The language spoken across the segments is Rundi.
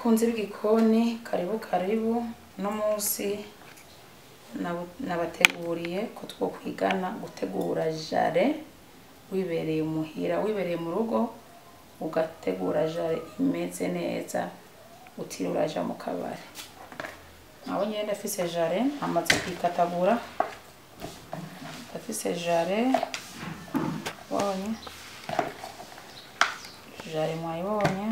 bakunzi b'igikoni karibu karibu uno munsi nabu- nabateguriye ko two kwigana gutegura jare wibereye umuhira wibereye mu rugo ugategura jare imeze neza utiriwe uraja mu kabari nawe nyene ndafise jare amaze kuyikatagura ndafise jare bonye jare mwayibonye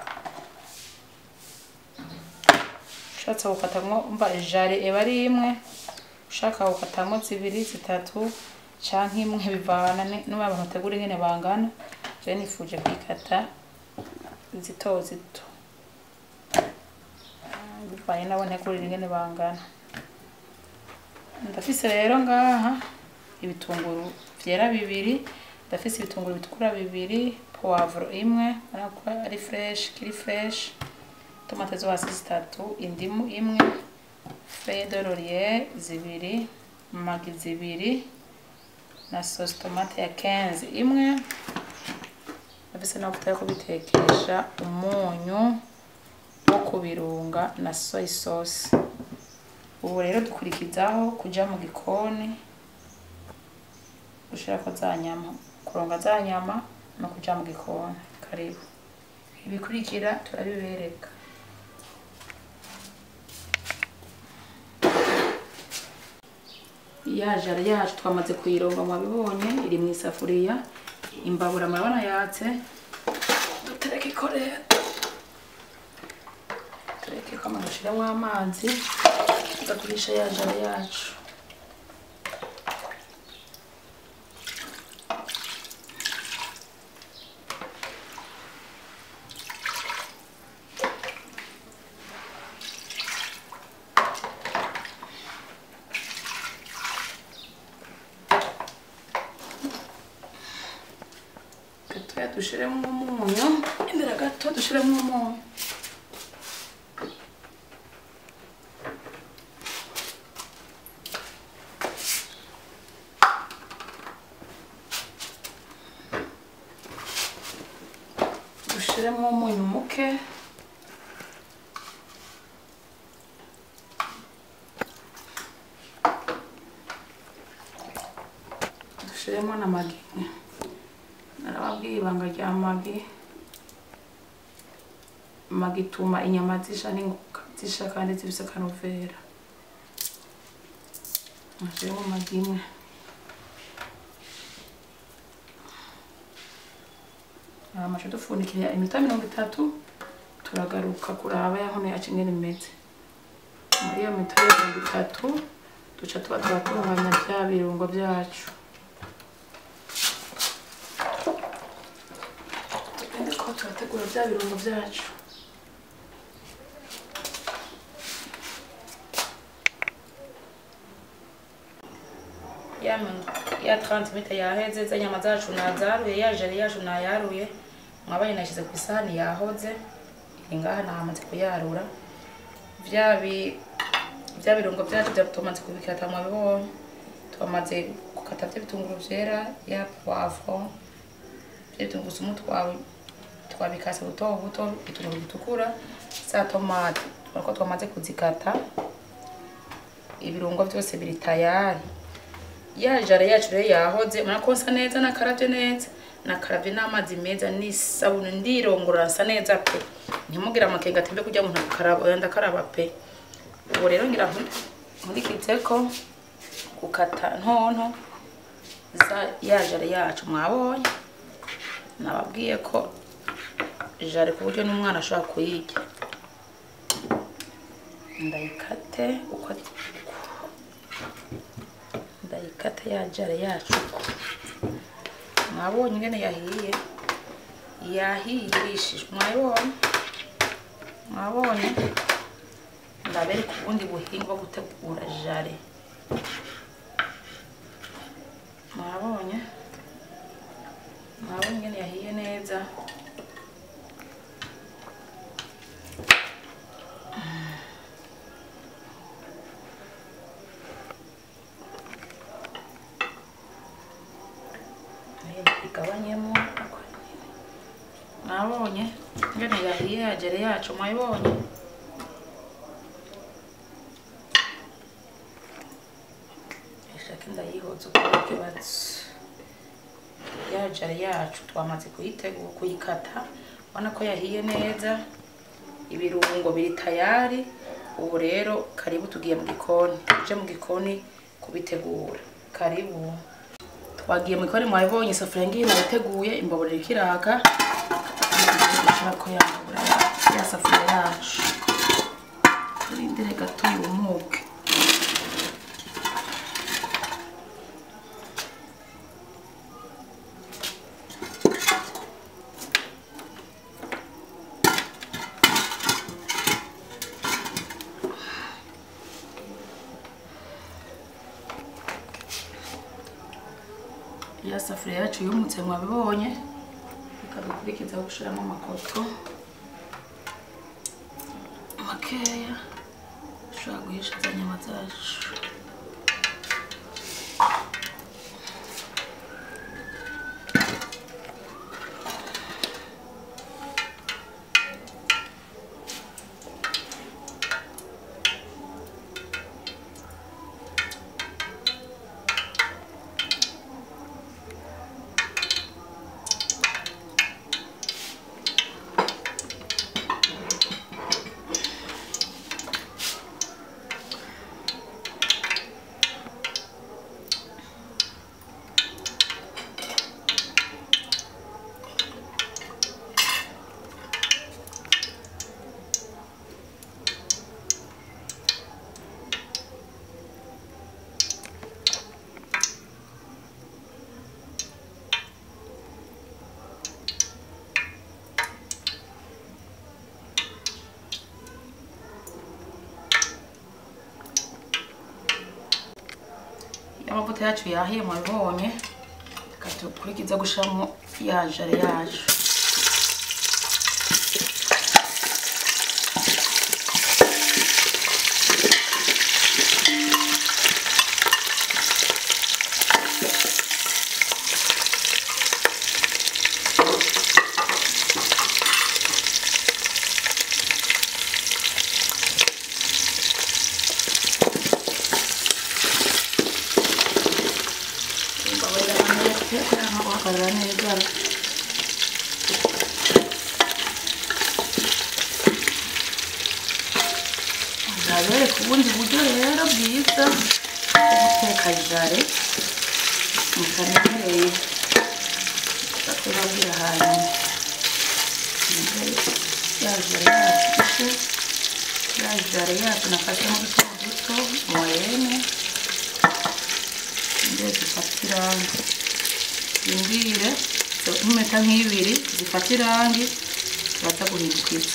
ushatse gukatamwo umva jare eba ari imwe ushaka gukatamwo zibiri zitatu canke imwe bivana ni- n'ubu abantu bategura ingene bangana je nifuje kuyikata zito zito Ah, bivanye nabo ntegurira ingene bangana ndafise rero ngaha ibitunguru vyera bibiri ndafise ibitunguru bitukura bibiri poivro imwe urabona ko ari fresh kiri fresh tomate zo hasi zitatu indimu imwe feuille de laurier zibiri magi zibiri na sauce tomate ya 15 imwe ndafise n'amavuta yo kubitekesha umunyu wo kubirunga na soy sauce ubu rero dukurikizaho kuja mu gikoni gushirako za nyama kuronga za nyama no kuja mu gikoni karibu ibikurikira turabibereka ya jara yacu twamaze kuyironga mwabibonye iri mu isafuriya imbabura murabona yatse dutereke ikorera tureke kama dushiremo amazi tugakurisha ya jara yacu gatoya dushiremo umunyu imbere gato dushiremo umunyu dushiremo umunyu muke dushiremo na magi narababwiye ibanga rya magi magi ituma inyama zisha n'ingoga zisha kandi zifise akanovera nashiremo magi imwe amaje dupfundikira iminota mirongo itatu turagaruka kuraba yahono yacu ingene imeze muri iyo minota mirongo itatu duca tuba turatunganya vya birungo vyacu tugende ko turategura vya birungo vyacu ya min- ya 30 minute yaheze za nyama zacu nazaruye ya jari yacu nayaruye mwabaye nashize ku isahani yahoze iri ngaha nahamaze kuyarura vya bi vya birungo vyacu vya tumaze kubikata mwabibonye twamaze gukata vya bitunguru vyera ya poivron vya tungurusumu twawe twabikase buto buto ibitunguru bitukura za tomate turako twamaze kuzikata ibirungo vyose biri tayari ya jare yacu rero yahoze murabona ko nsa neza nakaravye neza nakaravye n'amazi meza n'isabuni ndirongora nsa neza pe ntimugire amakenga atembe kurya muntu akaraba oya ndakaraba pe ubu rero ngira nku- nkurikizeko gukata ntonto za ya jare yacu mwabonye nababwiye ko jare ku buryo n'umwana ashobora kuyirya ndayikate uko ndayikata ya jare yacu mwabonye ingene yahiye yahiye irishije mwabonye mwabonye ndabereka ubundi buhinga bwo gutegura jare mwabonye mwabonye ingene yahiye neza igabanyemo mwabonye ingene yahiye yagere yacu mwayibonye ishaka ndayihoza ukora ikibazo yajare yacu twamaze kuyitegura kuyikata ubona ko yahiye neza ibirungo biri tayari ubu rero karibu tugiye mu gikoni tuje mu gikoni kubitegura karibu twagiye mu gikoni mwabibonye isafuriya ngiyi nayiteguye imbabura iriko iraka dushaka ko yambura ya safuriya yacu turindire gato yumuke ya safuriya yacu yumutse mwabibonye reka dukurikizaho gushiramo amakoto makeya dushobora guhisha za nyama zacu amavuta yacu yahiye mwabibonye reka dukurikiza gushiramo ya jare yacu imbabarira neza kugira ngo guhagarara neza ndabereka ubundi buryo rero bwiza bwo guteka jare mutamenyereye bakubabwira hanyuma ya jare yacu ishe ya jare yacu nafashemo duto duto moyenne ngiye zifata irangi zimbire nk'impeta nk'ibiri zifata irangi turaza guhindukiza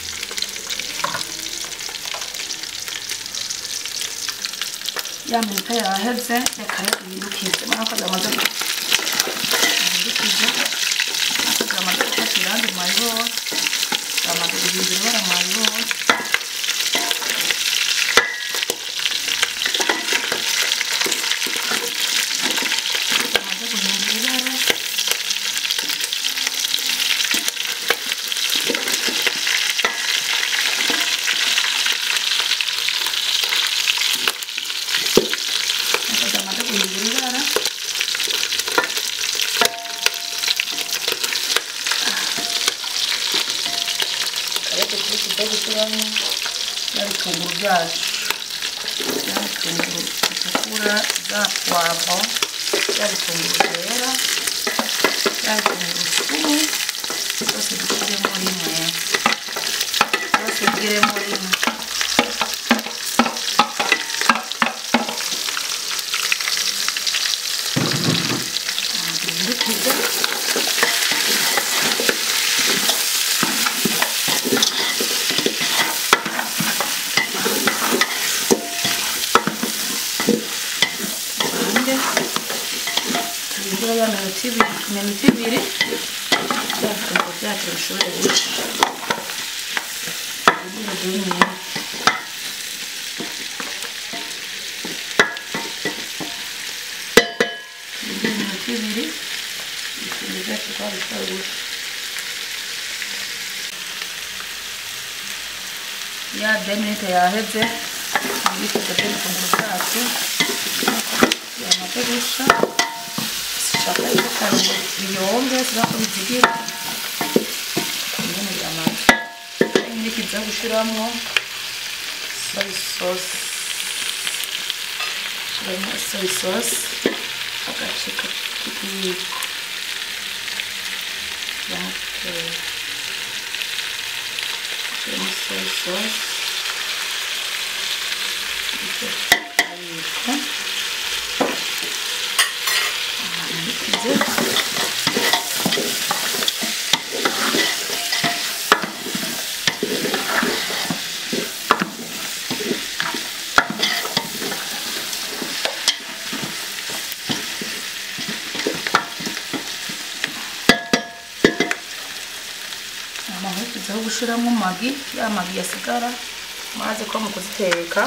ya minota yaheze reka rero duhindukize murabona ko zamaze guhindukiza ariko zamaze gufata irangi mwabibonye zamaze guhindura ibara mwabibonye zamaze guhindura ibara ariko zamaze guhindura ibara ariko turi gushyiramo ya bitunguru byacu ya bitunguru bitukura za puwavo ya bitunguru byera ya bitunguru cumi byose dushyiremo rimwe byose bigiremo rimwe duhindukize hanze tubindira ya minota ibiri iminota ibiri bya bitunguru byacu bishobore guca ibiro byumye tubindira iminota ibiri ibitunguru byacu twabishobora guca ya deminite yaheze ibikoze by'ibitunguru byacu yamaze gusha shaka yuko karungo biyombe siba ko bizigira nyine biramaze nyine kiza gushiramo soy sauce shiramo soy sauce agace k'ikiyiko shiramo keya shiramo soy sauce icyo kiyiko ahantu bikize amahurikizaho gushiramo magi ya magi yasigara maze ko mu kuziteka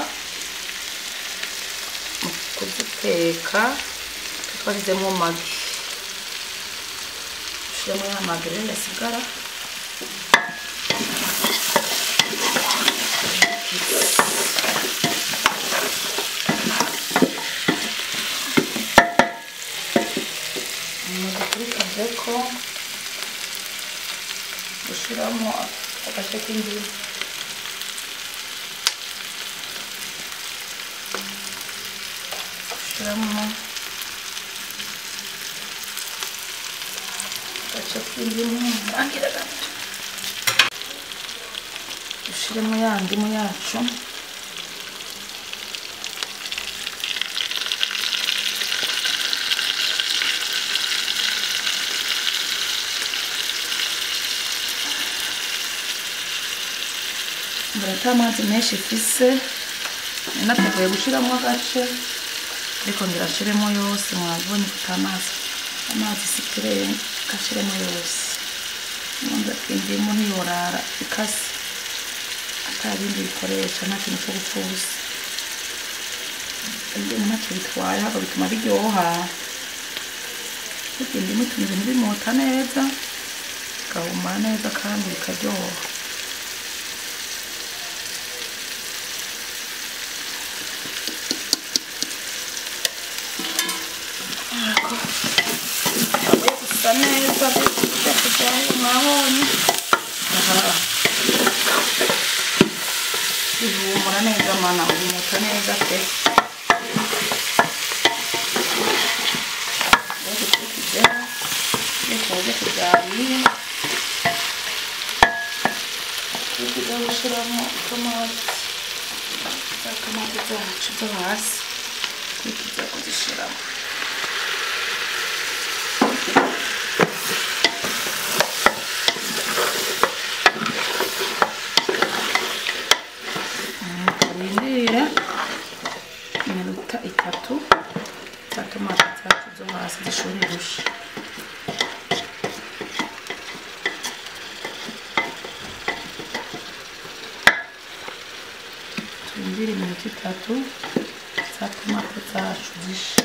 mu kuziteka twashyizemo magi dushyiramo ya magi rero yasigara amaze kuri kaveko gushyiramo agace k'indimu gushyiramo agace k'indimu ntangira gato dushyiremo ya ndimu yacu mbere amazi menshi ifise nateguye gushyiramo agace ariko ndirashiremo yose mwabonye kuko amazi amazi sikireye gashiremo yose numva indimu ntiyorara ikase atabindi bikoresha nta kintu cyo gupfuza indimu ntacyo bitwaye ahubwo bituma biryoha burya indimu ituma ibintu bimota neza bigahumura neza kandi bikaryoha Ecco. Voglio gusta neza byose byahiye mwabonye aha bihumura neza mana bihumuta neza pe rero tukijya bikoze kubyariye tugiye gushyiramo tomate za tomate zacu zo hasi tugiye kuzishyiramo turindire iminota itatu za tomate zacu zo hasi zishobore gusha turindire iminota itatu za tomate zacu zishe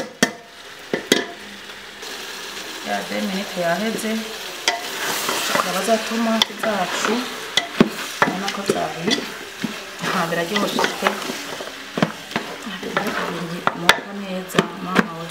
ya de minute yaheze tukaba za tomate zacu ubona ko zahiye nta biraryoshye pe ibintu bimuka neza mama we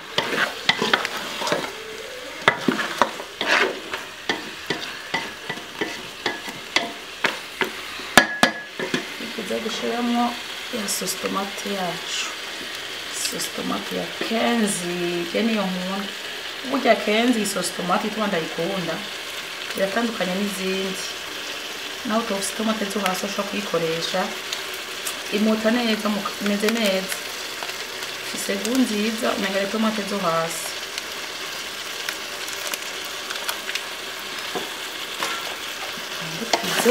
tuza gushyiramo ya sositomate yacu sositomate ya kenzi je niyo nkunda burya kenzi iyi sositomate ituma ndayikunda iratandukanye n'izindi nawe utofise itomate zo hasi ushobora kuyikoresha imuta neza mu- imeze neza ifise gu nziza umenga ari itomate zo hasi dukize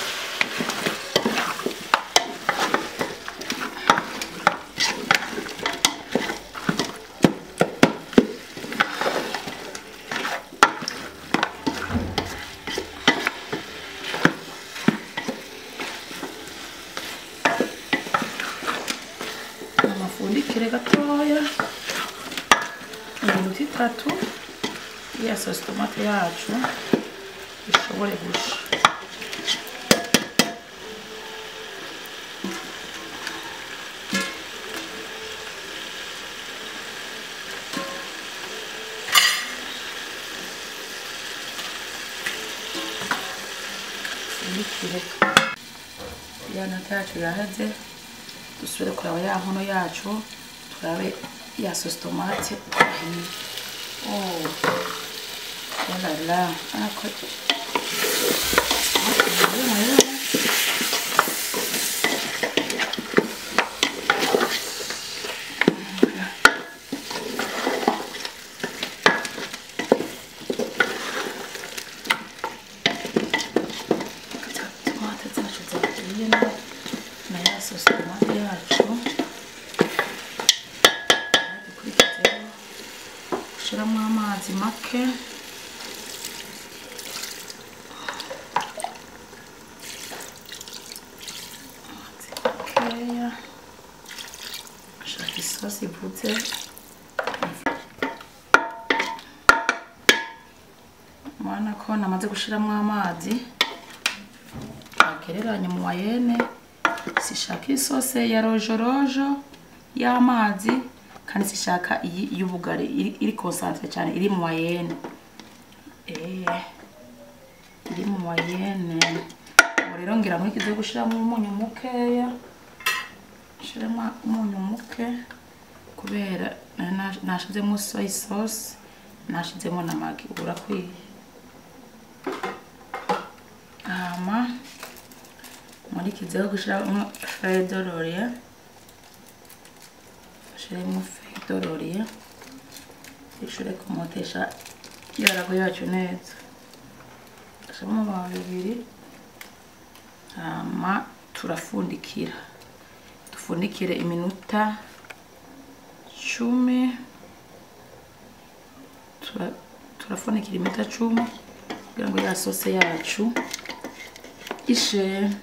amafundikire gatoya iminota itatu ya sosi tomate yacu ishobore gusha dupfundikire ya nata yacu yaheze dusubire kuraba ya nkono yacu turabe ya sosi tomate ahiye oh oh la la ako tomate zacu zahiye na na ya sosi tomate yacu dukurikizeho gushyiramo amazi make amazi makeya ashaka isosi ivuze murabona ko namaze gushyiramo amazi agereranya mu mayene sishaka isose ya rojorojo y'amazi kandi sishaka iyi y'ubugari iri, iri concentre cyane iri mu mayene eh iri mu mayene ubu rero ngira nkurikize gushyiramo umunyu mukeya nshiremo umunyu muke kubera nari nash- nashizemo soy sauce nashizemo na magi ubu urakwiye hama nkurikizeho gushyiramo feuille de laurier shiremo feuille de laurier ishobore kumotesha yarago yacu neza gashiramo amababi abiri hama turafundikira dufundikire iminota cumi Tura- turafundikira iminota cumi kugira ngo ya sose yacu ishe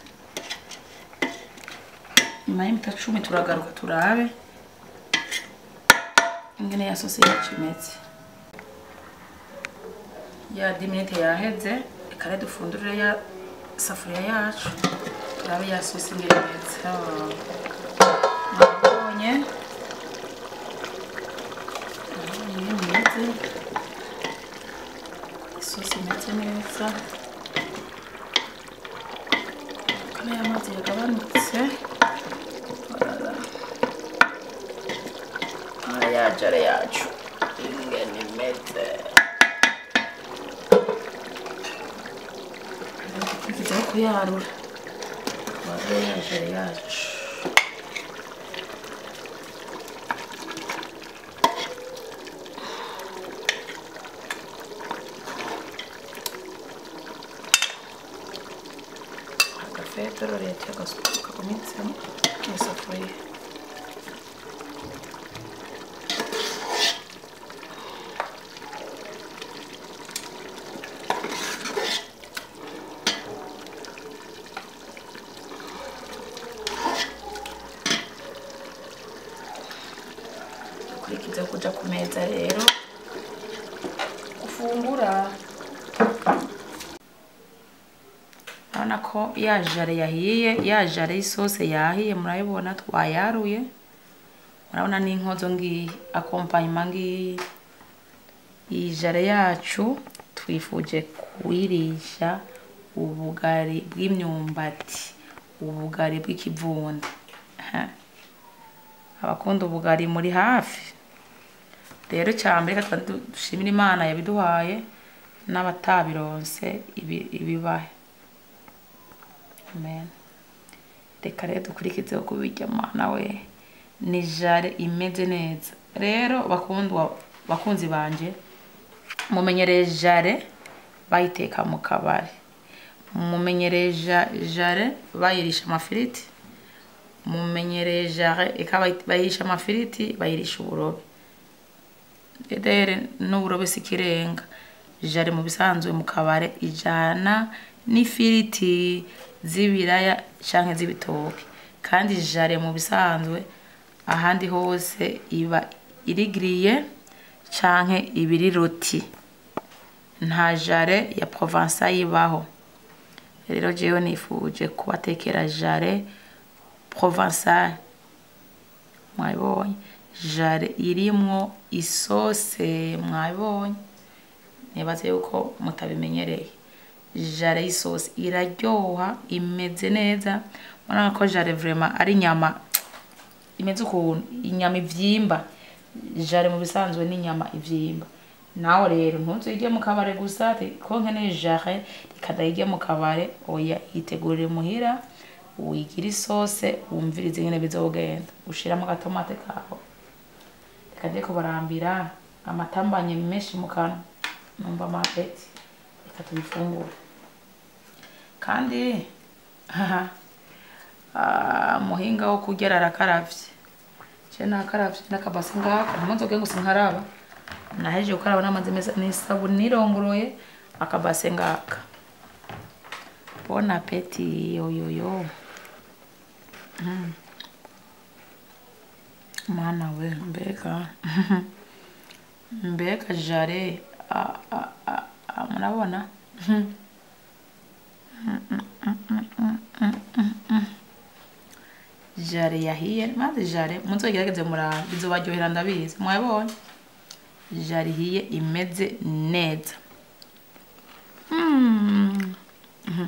nyuma y'iminota cumi turagaruka turabe ingene ya sose yacu imeze ya diminite yaheze reka rero dufundurire ya safuriya yacu turabe ya sose ingene imeze Oh. Nabonye nabonye ingene imeze isosi imeze neza kane y'amazi yagabanutse Orara. Ah, ya jare yacu ingene imeze tugizeho kuyarura warure ya jare yacu agafetero leta kagumitse mu isafuriya dukurikize kuja ku meza rero gufungura urabona ko ya jare yahiye ya jare y'isose yahiye murayibona twayaruye murabona n'inkozo ngiyi akompanyuma ngiyi iyi jare yacu twifuje kuyirisha ubugari bw'imyumbati ubugari bw'ikivunda Ha. abakunda ubugari muri hafi rero cyambere reka tuba dushimira imana yabiduhaye n'abatabironse ibi- ibibahe amen reka rero dukurikizeho kubirya mana we ni jare imeze neza rero bakundwa bakunzi banje mumenyereye jare bayiteka mu kabari mumenyereye ja- jare bayirisha amafiriti mumenyereye jare eka bayi- bayirisha amafiriti bayirisha uburobe rero n'uburobe si ikirenga jare mu bisanzwe mu kabare ijana n'ifiriti z'ibiraya canke z'ibitoke kandi jare mu bisanzwe ahandi hose iba irigiriye canke ibiri roti nta jare ya provençal ibaho rero jewe nifuje kubatekera jare provençal mwabibonye jare irimwo isose mwabibonye nibaze yuko mutabimenyereye jare y'isosi iraryoha imeze neza murabona ko jare vraiment ari inyama imeze ukuntu inyama ivyimba jare mu bisanzwe ni inyama ivyimba nawe rero ntuzirye mu kabare gusa ati ko nkeneye jare rikadayirye mu kabare oya yitegurire muhira wigire isose wumvirize ingene bizogenda ushiramo agatomate kawe reka ko barambira amatambanye menshi mu kanwa numva amapeti reka tubifungure kandi haha ah, muhinga wo kurya arakaravye je nakaravye n'akabasi ngako ntimuzoge ngo sinkaraba naheje gukaraba n'amazi meza n'isabuni nirongoroye akabase ngaka bon appétit yoyoyo Mm. mana we mbega mbega jare a- a- a- a- murabona jare yahiye maze jare muzogerageze murabe bizobaryohera ndabizi mwabonye jare ihiye imeze neza Mm. Mhm.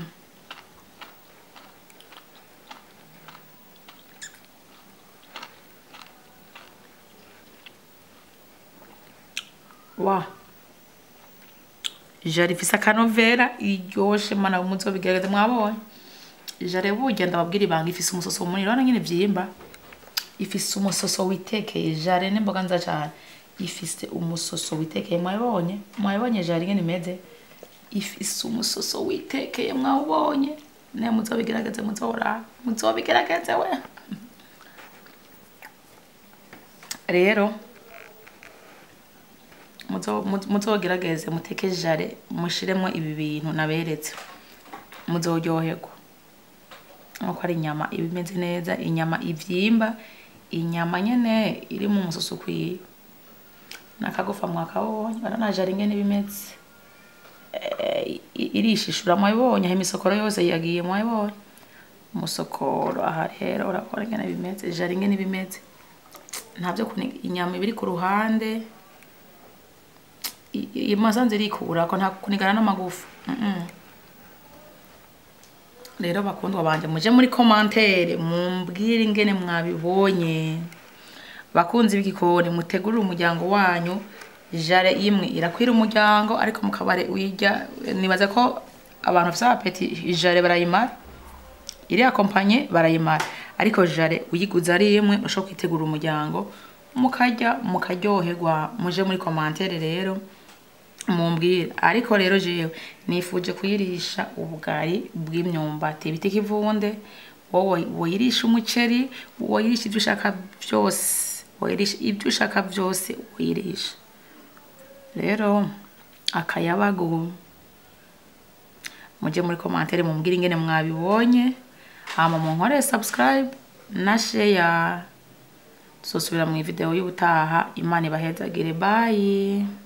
wa jare ifise akanovera iryoshe mana muzobigerageze mwabonye jare burya ndababwira ibanga ifise umusoso munini urabona nyene vyimba ifise umusoso witekeye jare n'imboga nza cane ifise umusoso witekeye mwabonye mwabonye jare ingene imeze ifise umusoso witekeye mwawubonye ne muzobigerageze muzora muzobigerageze we rero muzo- muzo- muzogerageze muteke jare mushiremwo ibi bintu naberetse muzoryoherwa nkuko ari inyama iba imeze neza inyama ivyimba inyama nyene iri mu musoso ukwiye nakagufa mwakabonye urabona jare ingene iba imeze Eh, i- irishishura mwabibonye aho imisokoro yose yagiye mwabibonye umusokoro aha rero urabona ingene bimeze jare ingene bimeze ntavyo kuniga inyama ibiri ku ruhande i- i- imasanze irikura ko nta kunigana n'amagufa Mm-mm. rero bakundwa banje muje muri commentaire mumbwire ingene mwabibonye bakunzi b'igikoni mutegurire umuryango wanyu jare imwe irakwira umuryango ariko mu kabare wirya nibaza ko abantu bafite apeti jare barayimara iriya kompanye barayimara ariko jare uyiguze ari imwe ushobora kwitegura umuryango mukarya mukaryoherwa muje muri commentaire rero mumbwire ariko rero jewe nifuje kuyirisha ubugari bw'imyumbati bita ikivunde wowe woyirisha umuceri woyirisha ibyo ushaka byose woyirisha ibyo ushaka byose woyirisha rero akayabagu mujye muri commentaire mumbwire ingene mwabibonye hama munkorere subscribe na share tuzosubira mu video y'ubutaha imana ibahezagire bye